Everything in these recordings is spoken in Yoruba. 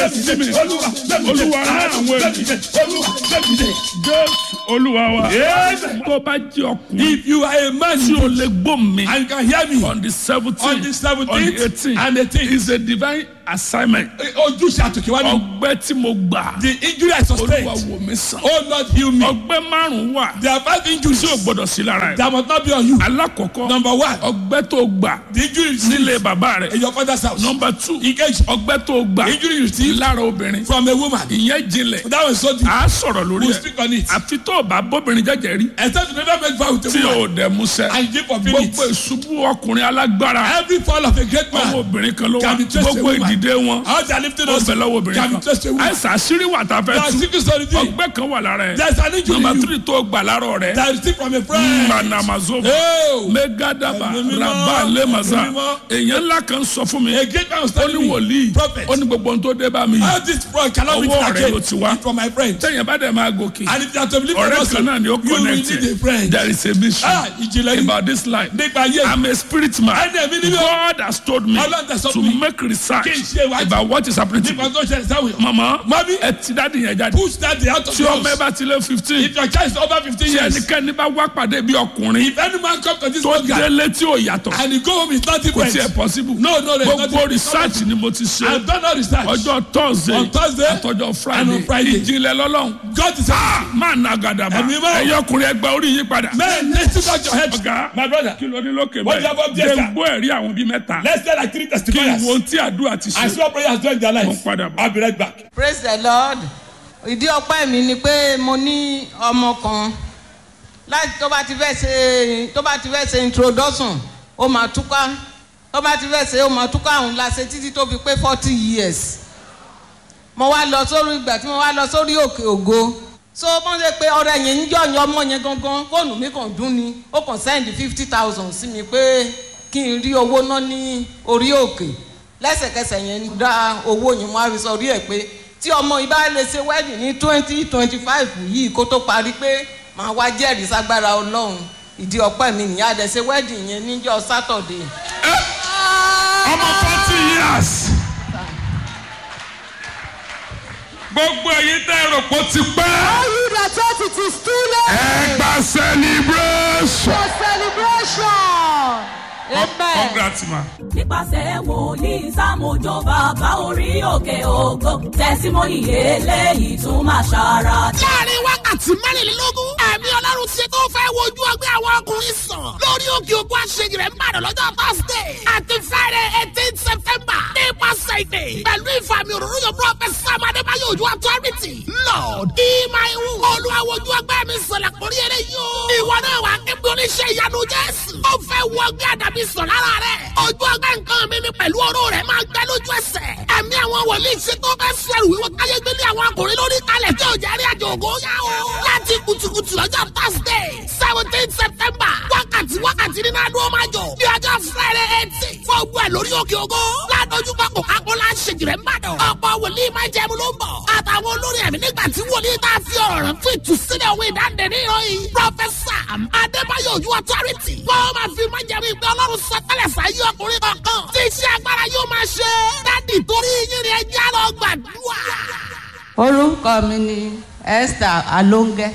sí mi olúwa rán àwọn ènìyàn jésù olúwa wa tó bá jẹ́ ọkùnrin If you are a man tí o lè gbọ́ mi and you can hear me on the seventeen on the on the 17th eighteen and 18th, is a divine assignment ojúṣe àtòkèwá ni ọgbẹ́ tí mo gbà the injury I olúwa sustained. wò mí sàn Oh Lord, heal me. ọgbẹ́ márùn-ún wà There are five injuries tí o gbọ́dọ̀ sí lára ẹ̀ that must not be on you. alákọ̀ọ́kọ́ Number one, ọgbẹ́ tó gbà the injury you nílé received bàbá rẹ̀ in your father's house. nọmba two Engage ọgbẹ́ tó gbà injury you received lára obìnrin from a woman. ìyẹn jinlẹ̀ That was so deep. à á sọ̀rọ̀ lórí We'll ẹ̀ speak on it. àfi tó o bá bóbìnrin jẹ́jẹ́ rí Except you never make vow with tí a woman o dẹ̀ musẹ̀ and you give for it. gbogbo ìṣubú ọkùnrin alágbára Every fall of a great ọwọ́ man, obìnrin kan ló wà Can be traced to a gbogbo woman. ìdìde wọn how they are lifting ó us, bẹ̀ lọ́wọ́ obìnrin can be kan traced to a woman. àìsàn àṣírí wà tá a There fẹ́ are tú secrets to the thing. ọgbẹ́ kan wà lára ẹ̀ There is an injury nọmba in you tírì tó gbà lára rẹ̀ that you receive from a friend. manamazova Oh, megadaba Ẹ̀mí mímọ́, raba lemaza Ẹ̀mí mímọ́. èèyàn ńlá kan sọ fún mi a great man was ó ní telling me, wòlíì prophet, ó ní gbogbo ohun tó dé bá mi how this fraud cannot be Ọwọ́ rẹ̀ ló again ti wá. from my friend. tẹ́yìn bá dẹ̀ máa gòkè And if you are to believe in ọ̀rẹ́ us, kan náà ni ó you will connect need a friend. there is a mission Ah, ìjìnlẹ̀ yìí about this life nípa ayé I'm a spirit man Ẹni ẹ̀mí nínú God has told me Ọlọ́run tẹ̀ sọ to fún mi. make research Kí n ṣe ìwádìí. about what is happening to nípa me tó ṣẹlẹ̀ sáwọn èèyàn. mama Mami. ẹ ti dáàdi yẹn jáde Push that day out of tí the ọmọ ẹ house. bá ti lé fifteen If your child is over fifteen tí years, ẹnikẹ́ni bá wá pàdé bí ọkùnrin if any man come to this tó program délé tí ò yàtọ̀ and he go home is not kò different. tiẹ̀ possible No, no, no, it's not gbogbo different. research ni mo ti ṣe I've done all research. ọjọ́ thursday On Thursday àtọjọ́ and friday on Friday. ìjìnlẹ̀ lọ́lọ́run God is Ah, máa na gàdàbà Ẹ̀mí mọ́. ẹ̀yọ́ ọkùnrin ẹgbẹ́ orí yín padà. Man, let's take out your head. ọ̀gá My brother, kí ló ní lókè What do you have bẹ́ẹ̀ up there, jẹ́ sir? ń gbọ́ ẹ̀rí àwọn bíi mẹ́ta let's tell like three kí n testimonies. wo ohun tí àdúrà ti I ṣe. see what prayer has done in their mo ń lives. padà bọ̀. I'll be right back. praise the lord ìdí ọpẹ́ mi ni pé mo ní ọmọ kan láti tó bá ti fẹ́ ṣe tó bá ti fẹ́ ṣe introduction ó máa túká tó bá ti fẹ́ ṣe ó máa túká òun la ṣe títí tó fi pé forty years mo wá lọ sórí ìgbà tí mo wá lọ sórí òkè ògo so wọ́n ṣe pé ọ̀rẹ́ yẹn ń jọ̀yìn ọmọ yẹn gangan fóònù mi kàn dún ni ó kàn send fifty thousand sí mi pé kí n rí owó ná ní orí òkè lẹ́sẹ̀kẹsẹ̀ yẹn dá owó yẹn wọ́n á fi sọrí ẹ̀ pé tí ọmọ yìí bá lè ṣe wedding ní twenty twenty five yìí kó tó parí pé màá wá jẹ́rìí ságbára ọlọ́run ìdí ọpẹ́ mi nìyá àdẹ ṣe wedding yẹn níjọ́ saturday. ọmọ forty years. gbogbo èyí tẹ́ ẹ rò pé ó ti pẹ́. All you that thought it is too late ẹ gba celebration. for celebration. Amen. congrats ma. nípasẹ̀ wòlíì sámójó bàbá orí òkè ògo tẹ̀símọ́nì eléyìí tún máa ṣàrà. láàrin wákàtí mẹ́rìnlélógún ẹ̀mí ọlọ́run ti tó fẹ́ wojú ọgbẹ́ àwọn ọkùnrin sàn lórí òkè òkú àṣeyìí rẹ̀ ń bàdàn lọ́jọ́ thursday àti friday eighteen september nípasẹ̀ ìdè pẹ̀lú ìfàmì òróró yóò prophet sam adébáyọ̀ ojú authority lord ìmáìwù olùwàwọ̀jú ọgbẹ́ mi sọ̀rọ̀ àkórí eré yóò ìwọ náà wà kébí oníṣẹ́ ìyanu jésù ó fẹ́ wọ ọgbẹ́ àdàbí sàn lára rẹ̀ ojú ọgbẹ́ nǹkan mi ni pẹ̀lú ọ̀rọ̀ rẹ̀ máa gbẹ lójú ẹsẹ̀ ẹ̀mí àwọn wòlíì ṣe tó fẹ́ sẹ́rù wíwọ́ káyé gbélé àwọn akùnrin lórí kalẹ̀ tí ò jẹ́rí àjò ògo yá o láti kùtùkùtù lọ́jọ́ thursday seventeen september wákàtí wákàtí nínú adúlọ́ máa jọ ní ọjọ́ friday eighteen fún ogun ẹ̀ lórí òkè ògo ládojúkọ coca-cola ṣèjìrẹ́ mbàdàn ọ̀pọ̀ wòlíì máa jẹun ló ń bọ̀ àtàwọn olórí ẹ̀mí nígbà tí wòlíì tá a fi ọ̀rọ̀ rẹ̀ fún ìtúsílẹ̀ òwe ìdáǹdè ní ìròyìn professor adébáyọ̀ ojú authority wọ́n máa fi máa jẹun ìgbẹ́ ọlọ́run sọtẹ́lẹ̀ sáyé ọkùnrin kankan tí iṣẹ́ agbára yóò máa ṣe dádì torí yín ni ẹjẹ́ lọ gbàdúrà. orúkọ mi ni esther alonge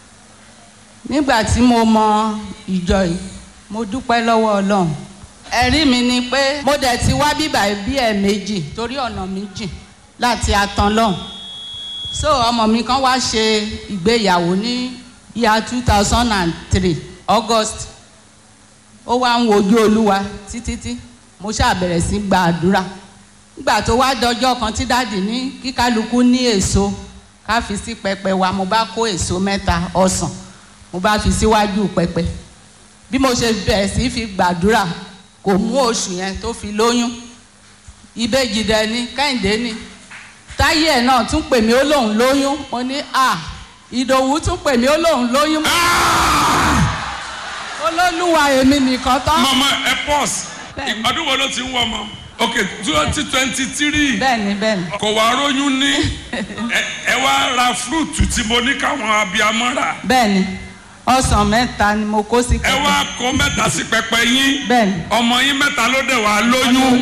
nígbà tí mo mọ ìjọ yìí mo dúpẹ́ lọ́wọ́ ọlọ́run ẹ̀rí mi ni pé mo dẹ̀ ti wá bíbà bí ẹ̀ méjì torí ọ̀nà mi jìn láti atan lọ́hùn so ọmọ mi kan wá ṣe ìgbéyàwó ní year two thousand and three august ó wá ń wojú olúwa títí mo ṣáà bẹ̀rẹ̀ sí gba àdúrà nígbà tó wá dọjọ́ kan tí dáàdì ní kíkálukú ní èso ká fi sí pẹpẹ wa mo bá kó èso mẹ́ta ọsàn mo bá fi síwájú pẹpẹ bí mo ṣe bẹ̀rẹ̀ sí fi gbàdúrà kò mú oṣù yẹn tó fi lóyún ìbejì dẹ ni kẹ́hìndé ni táyé ẹ̀ náà tún pè mí ó lóun lóyún mo ní à ìdòwú tún pè mí ó lóun lóyún olólùwà èmi nìkan tán mama ẹ pause Bẹ́ẹ̀ni. ọdún wo ló ti ń wọ ọmọ ok twenty twenty three bẹ́ẹ̀ni bẹ́ẹ̀ni kò wá róyún ní ẹ ẹ wá ra fúrúùtù tí mo ní káwọn abiyamọ rà bẹ́ẹ̀ni ọsàn mẹ́ta ni mo kó sí ẹ wá kó mẹ́ta sí pẹpẹ yín bẹ́ẹ̀ni ọmọ yín mẹ́ta ló dẹ̀ wá lóyún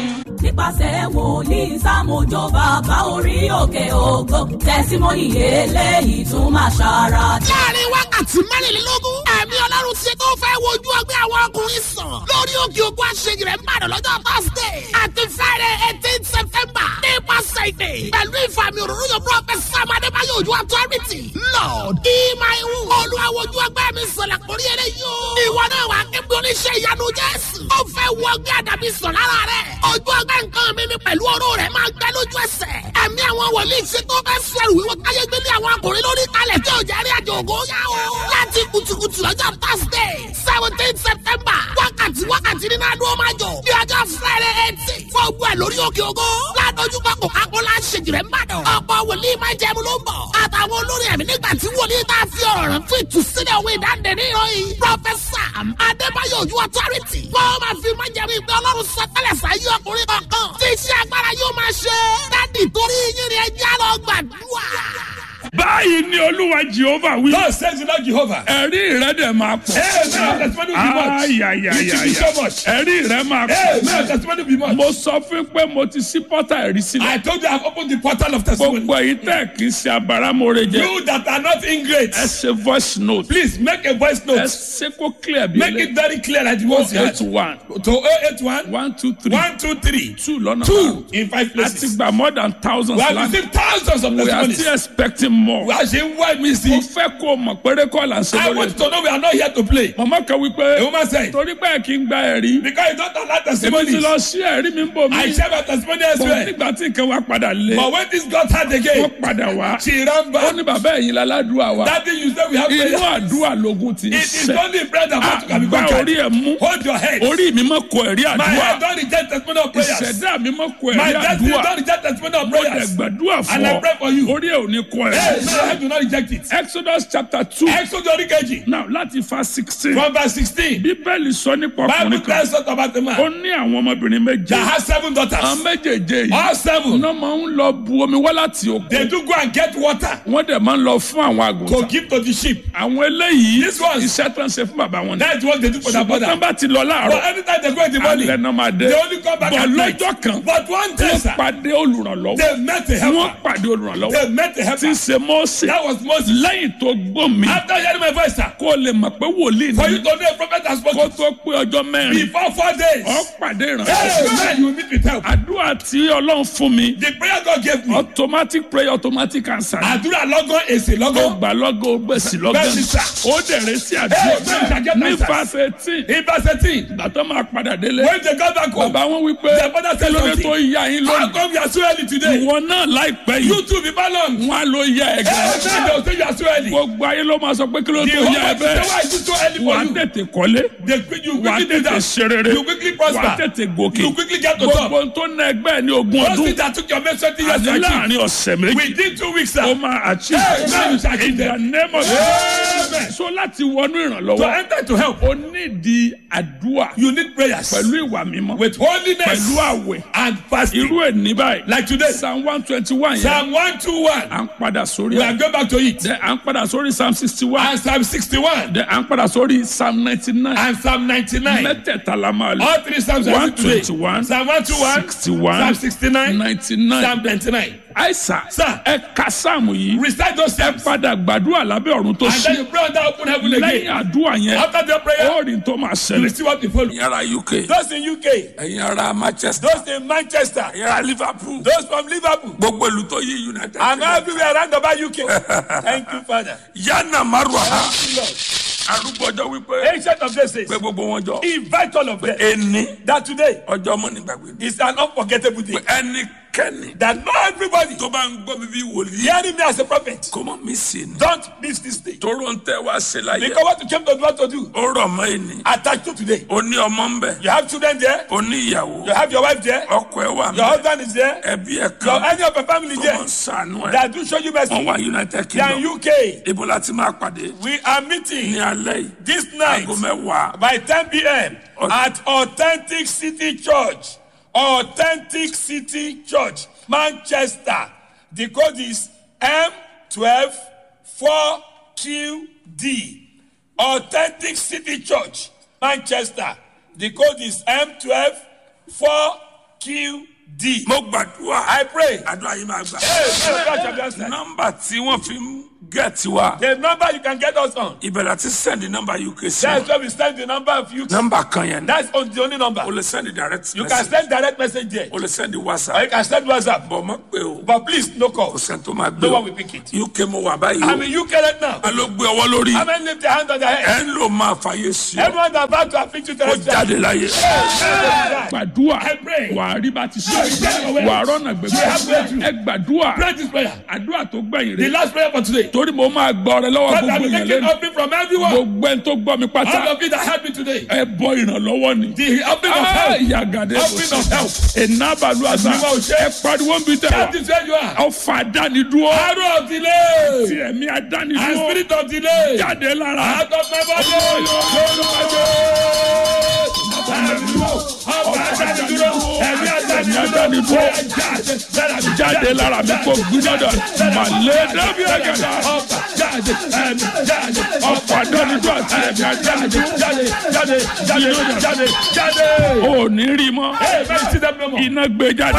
nípasẹ̀ wòlíì sámójó bàbá orí òkè ògo tẹ̀símọ́nì eléyìí tún máa ṣàrà láàrin wákàtí mẹ́rìnlélógún ẹ̀mí ọlọ́run ti tó fẹ́ wojú ọgbẹ́ àwọn ọkùnrin sàn lórí òkè ògùn àṣeyìí rẹ̀ ń bàdàn lọ́jọ́ thursday àti friday eighteen september nípasẹ̀ ìdè pẹ̀lú ìfàmì òróró yóò prophet sam adébáyọ̀ ojú authority lord ìmáìwù olúwa wojú ọgbẹ́ mi sọ̀lẹ̀ kórí eré yóò ìwọ náà wà kébí oníṣẹ́ ìyanu jésù ó fẹ́ wọ ọgbẹ́ àdàbí sọ̀ lára rẹ̀ ojú ọgbẹ́ nǹkan mi ni pẹ̀lú ọ̀rọ̀ rẹ̀ máa gbẹ lójú ẹsẹ̀ ẹ̀mí àwọn wòlíì ṣe tó fẹ́ sọ ẹrù wíwọ́ káyé gbélé àwọn ọkùnrin lórí kalẹ̀ tí ò jẹ́ rí àjò ògo yá o. láti kùtùkùtù lọ́jọ́ thursday seventeen september wákàtí wákàtí nínú adó máa jọ ní ọjọ́ friday eighteen fún ogun ẹ̀ lórí òkè ògo ládójú kọ coca-cola ṣèjìrẹ́ ń bàdàn ọ̀pọ̀ wòlíì máa jẹun ló ń bọ̀ àtàwọn olórin ẹ̀mí nígbà tí wòlíì tá a fi ọ̀rọ̀ rẹ̀ fún ìtúsílẹ̀ òwe ìdáǹdè ní ìròyìn professor adébáyọ̀ ojú authority wọ́n máa fi máa jẹun ìgbẹ́ ọlọ́run sọtẹ́lẹ̀ sáyé ọkùnrin kọ̀ọ̀kan tí iṣẹ́ agbára yóò máa ṣe dádì torí yín ni ẹjẹ́ lọ gbàdúrà. báyìí ni olúwa jehova wí. God says the Lord Jehovah. ẹ̀rí rẹ̀ dẹ̀ máa pọ̀. Amen. Testimony will be much. You will be ayayayaya so much. ẹ̀rí rẹ̀ máa Amen. pọ̀. Testimony will be much. mo sọ fún pé mo ti sí pọ́tà ẹ̀rí sílẹ̀. I told you I've opened the portal of testimony. gbogbo èyí tẹ̀ kì í ṣe abáramọ̀rẹ́ jẹ. You that are not ingrate, ẹ ṣe voice note. please make a voice ẹ note. ṣe kó clear bí Make it very clear that you want to eight one To 081 one two three 123 two lọ́nà two in five a ti places. gba more than thousands We have land. received thousands of we are testimonies. still expecting more. We are saying why we mo see. fẹ́ kó o mọ̀ pé rékọ́ là ń ṣe I lórí want you ètò. to know we are not here to play. màmá kan wí pé A woman said, torí pé kí n gba ẹ̀rí. because you don't allow èmi ti testimonies, lọ sí ẹ̀rí mi ń bò I mí. share my testimony bọ̀ elsewhere. nígbà tí nǹkan wa padà lé. But when this got hard wọ́n again, padà wá. she ran ó back. ní bàbá ẹ̀yin láládùúgbà wa. That thing you say we have inú prayer. àdúrà lógún ti ń It is sẹ́. only bread and water can be àgbà conquered. orí ẹ̀ mú. Hold your head. orí mi mọ̀ kọ ẹ̀rí My head àdúrà. don't reject testimony of prayers. ìṣẹ̀dá mi mọ̀ kọ My ẹ̀rí destiny àdúrà. don't reject testimony of mo dẹ̀ prayers. gbàdúrà fún And I ọ. pray for you. orí ẹ̀ ò ní kọ Hey, ẹ̀rí. my head do not reject it. Exodus chapter two. Exodus oríkejì now láti fa sixteen. from verse sixteen. bíbélì sọ nípa Bible ọkùnrin kan. tells us about a ó man ní àwọn ọmọbìnrin méje. that has seven àwọn daughters. méjèèjì yìí. All seven. iná máa ń lọ bu omi wá láti They òkun. do go and get water wọ́n dẹ̀ máa ń lọ fún àwọn to àgùntàn. give to the sheep. àwọn eléyìí This one- iṣẹ́ tó ń ṣe fún bàbá wọn ni. That's what they do for their ṣùgbọ́n tán brother. bá ti lọ But láàárọ̀ anytime they go in the morning, alẹ́ náà máa dé. they only come back bọ̀ at night. lọ́jọ́ kan But one day, wọ́n sir, pàdé olùrànlọ́wọ́. they met a wọ́n helper. pàdé olùrànlọ́wọ́. They met a tí ń helper. ṣe mọ́ọ̀sì. That was Moses. lẹ́yìn tó gbọ́ mi. After hearing my voice, sir, kó o lè mọ̀ pé wòlíì for you ni. to know a prophet has kó spoken tó pé ọjọ́ mẹ́rin. before four days. ọ pàdé Hey, ìrànlọ́wọ́. man, you will meet with help. àdúrà tí ọlọ́run fún mi. The prayer God gave me. automatic prayer automatic answer. Àdúrà lọ́gán èsì ó lọ́gán. gbà lọ́gọ́ ó gbèsè lọ́gán. Bẹ́ẹ̀ni sà. ó dẹ̀rẹ̀ sí Hey, àdúrà. bẹ́ẹ̀ni sà, get ní answers. verse eighteen. In verse eighteen, ìgbà tó máa padà délé. when they got back home, bàbá wọn wí pé their father said kí ló dé something. tó yá yín How lónìí. come you are so early today? ìwọ náà láìpẹ́ You yìí. too be balanced. wọn á ló yá ẹ Hey, gan. man, they will say you are so early. gbogbo ayé ló máa sọ pé kí ló The tó whole yá ẹ world say, why bẹ́ẹ̀. is it so early wà á for you? tètè kọ́lé. They quick, you wà á quickly do tètè that. ṣe rere. You quickly wà á prosper. tètè gòkè. You quickly get to top. gbogbo tó ná ẹgbẹ́ ẹ̀ ní ogún Those ọdún. things that took your mate twenty years to àti achieve. láàrin ọ̀sẹ̀ méjì. Within two weeks, ó sir. máa achieve. Hey, man, you shall achieve in the them. name of Amen. so láti wọnú To ìrànlọ́wọ́. enter to help, ó nídìí àdúrà you need prayers pẹ̀lú ìwà mímọ́. with holiness pẹ̀lú àwẹ̀. and fasting. irú ẹ̀ ní báyìí. Like today, psalm one twenty one yẹn. Psalm one two one. à ń padà sórí We are ẹ̀. going back to it. Then à ń padà sórí psalm sixty one. And Psalm sixty-one Then à ń padà sórí psalm ninety nine. and Psalm ninety-nine. mẹ́tẹ̀ẹ̀ta la máa lò. All three Psalms are one used today. twenty one. Psalm one two one. sixty one. Psalm sixty-nine. ninety nine. Psalm ninety-nine. àìsàn. Sir. ẹ ka sáàmù yìí. Recite those ẹ Psalms. padà gbàdúrà lábẹ́ ọ̀run tó And then ṣí. you pray under open heaven lẹ́yìn again. àdúrà yẹn. After the prayer, ó rí tó máa you ṣẹlẹ̀. see what will follow. ẹ̀yin ará UK. Those in UK, ẹ̀yin ará Manchester. those in Manchester, ẹ̀yin ará Liverpool. those from Liverpool, gbogbo ìlú tó yí United. and everywhere around about UK. Thank you, Father. yánà márùn àhá. Thank you, Lord. arúgbọ́jọ́ wípé. Ancient of days says, pé gbogbo wọn jọ. invite all of them. ẹni That today ọjọ́ mọ́ nígbàgbé. is an unforgettable day. ẹnikẹ́ni. That not everybody tó bá ń gbọ́ mi bí wòlíì. hearing me as a prophet, kó mọ̀ mí sí ni. don't miss this day. tóró ń tẹ́ wá sí láyé. Because what you came to do, what to do, ó rọ̀ mọ́ ẹni. attached to today. ó ní ọmọ ń bẹ̀. You have children there, ó ní ìyàwó. you have your wife there, ọkọ ẹ wà your mí. husband is there, ẹbí ẹ̀ your kan. any of your family tó there mọ̀ ń sànú ẹ̀. that do show you mercy. wọ́n wá United They are in Kingdom. UK. ibo la ti máa pàdé. We are ní meeting alẹ́ yìí. this night aago mẹ́wàá. by 10 p.m. Okay. at Authentic City Church. Authentic City Church, Manchester. The code is M12 4QD. Authentic City Church, Manchester. The code is M12 4QD. D. mo gbàdúrà I pray. àdúrà yìí máa gbà. Hey, God shall be answered. nọ́mbà tí wọ́n fi ń gẹ̀ẹ́tì wa The number you can get us on. ìbẹ̀rẹ̀ àti sẹ́ndì nọ́mbà uk sí That's wọn. where we send the number of you. nọ́mbà kan yẹn That's on the only number. o lè sẹ́ndì direct You can message send direct message there. o lè sẹ́ndì Or whatsapp you can send WhatsApp. bọ̀ mọ́ pé o But please, no kò call. sẹ́ni tó máa gbé No o one will pick it. uk mo wà báyìí I'm o in UK right now. a ló gbé ọwọ́ lórí How many lift their hand on their head? ẹ ń lò máa fàyè sí ọ Everyone that about to afflict you kó terrestrial. jáde láyé. gbàdúrà wà á rí bá ti sọ wà á rọ́nà gbẹgbẹ ẹ gbàdúrà Pray this prayer. àdúrà tó gbẹ̀yìn The rẹ̀ last prayer for today. torí mo máa gbọ́ ọrẹ lọ́wọ́ God, gbogbo I'm yẹn taking lẹ́nu offering from everyone. gbogbo ẹni tó gbọ́ mi All pátá of you that helped me today. ẹ bọ ìrànlọ́wọ́ ni. The offering of Ah, help. yàgàdé Offering of help. ìnábàlú àṣà Àdúrà ò ṣe. ẹ pariwo ń bi tẹ That is where you are. ọfà dánidúró Arrow of delay. tí ẹ̀mí And adánidúró spirit of delay. jáde lára Out of my body. Ẹ̀mí àdánidúró. jáde lára mi kò gbúdọ̀dọ̀ màlẹ́ dábì ẹ̀gẹ̀dà ọfà dánidúró àti ẹ̀mí adánidúró ò ní rí mọ́ iná gbé jáde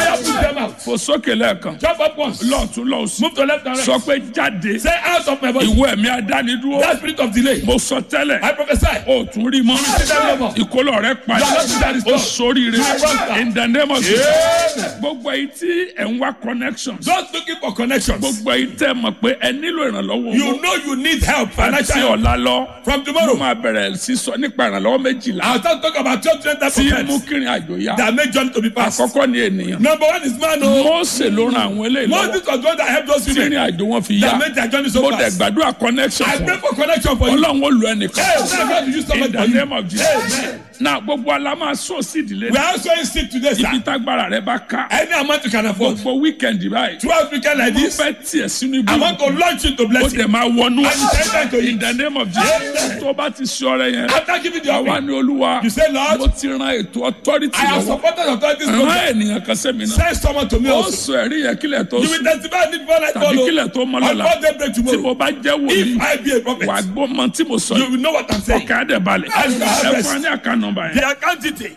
fò sókè lẹ́ẹ̀kan Jump up once. lọ́ọ̀tún lọ́ọ̀sùn Move to left and right. sọ pé jáde Say out of my body. ìwọ ẹ̀mí adánidúró That spirit of delay. mo sọ tẹ́lẹ̀ I prophesy. o tún rí mọ́ ìkólọ rẹ padà o sóríire in the name of Jesus gbogbo èyí tí ẹ̀ ń wá connection Just looking for connections. gbogbo èyí tẹ́ mọ̀ pé ẹ nílò ìrànlọ́wọ́ You owó know you need help. àti Financial help. ọ̀la lọ From mo tomorrow. máa bẹ̀rẹ̀ sí sọ nípa ìrànlọ́wọ́ méjìlá I'll start talking about twelve different types tí of mú help kírin àjò yá that make journey to be passed. àkọ́kọ́ ni ènìyàn Number one is man. Oh, Mósè ló ran àwọn eléyìí lọ́wọ́ Moses was the one that helped those tí women ìrìn àjò wọn fi yá that made their journey so mo dẹ̀ fast. gbàdúrà connection I fún pray ọ for connection for you. ọlọ́run ó lu ẹnìkan Hey, now God will use in somebody the for you. name of Jesus Amen. na gbogbo alama sọ sí ìdílé We are also in sick today, ibi sir. tágbára rẹ bá ká Any amount you can afford. gbogbo weekend báyìí Twelve weekend like mo this. fẹ́ tiẹ̀ sínú ibi I want to launch you to ó blessing. dẹ̀ máa wọnú And you enter into in it. the name of Jesus tó bá ti ṣe ọrẹ yẹn After giving the àwa offering, ni olúwa you say, Lord, mo ti ran ètò authority I have lọ́wọ́ supported authorities ràn program. ènìyàn kan sẹ́mi náà Send someone to me ó also. sọ ẹ̀rí yẹn kílẹ̀ tó You will sùn testify need before I tàbí follow. kílẹ̀ tó mọ́ On lọ́la what day break tí mo tomorrow. bá jẹ́ wòlíì If I be a prophet, wà gbọ́ mọ tí mo sọ you yìí will know what I'm saying. ọkàn á dẹ̀ balẹ̀ And you have ẹ rest. fún wa ní àká nọmba yẹn The account detail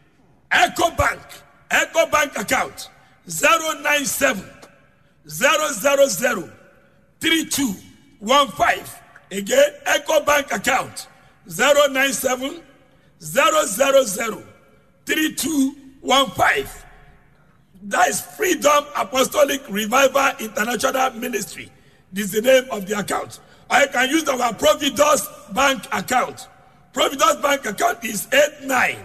Echo Bank Echo Bank account zero nine seven zero zero zero three two one five again Echo Bank account zero nine seven zero zero zero three two one five that is Freedom Apostolic Revival International Ministry this is the name of the account or you can use our Providus Bank account Providus Bank account is eight nine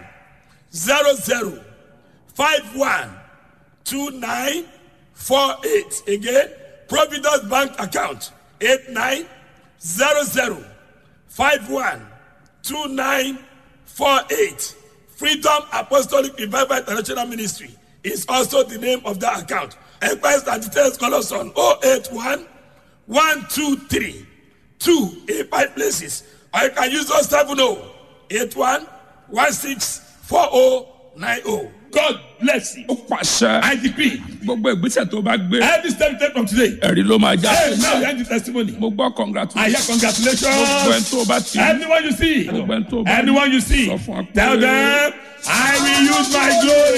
zero zero five one two nine four eight again providence bank account eight nine zero zero five one two nine four eight freedom apostolic revival international ministry is also the name of that account enquiries and details call us on oh eight one one two three two in five places or you can use us seven oh eight one one six four oh nine oh. God bless you. ó pàṣẹ I decree gbogbo ìgbésẹ̀ tó bá gbé every step take from today. ẹ̀rí ló máa já Hey, now you end the testimony. mo gbọ́ I congratulations hear congratulations. gbogbo ẹni tó bá ti Anyone you see, gbogbo ẹni tó bá anyone you see, sọ fún wa pé- tell them, I will use my glory.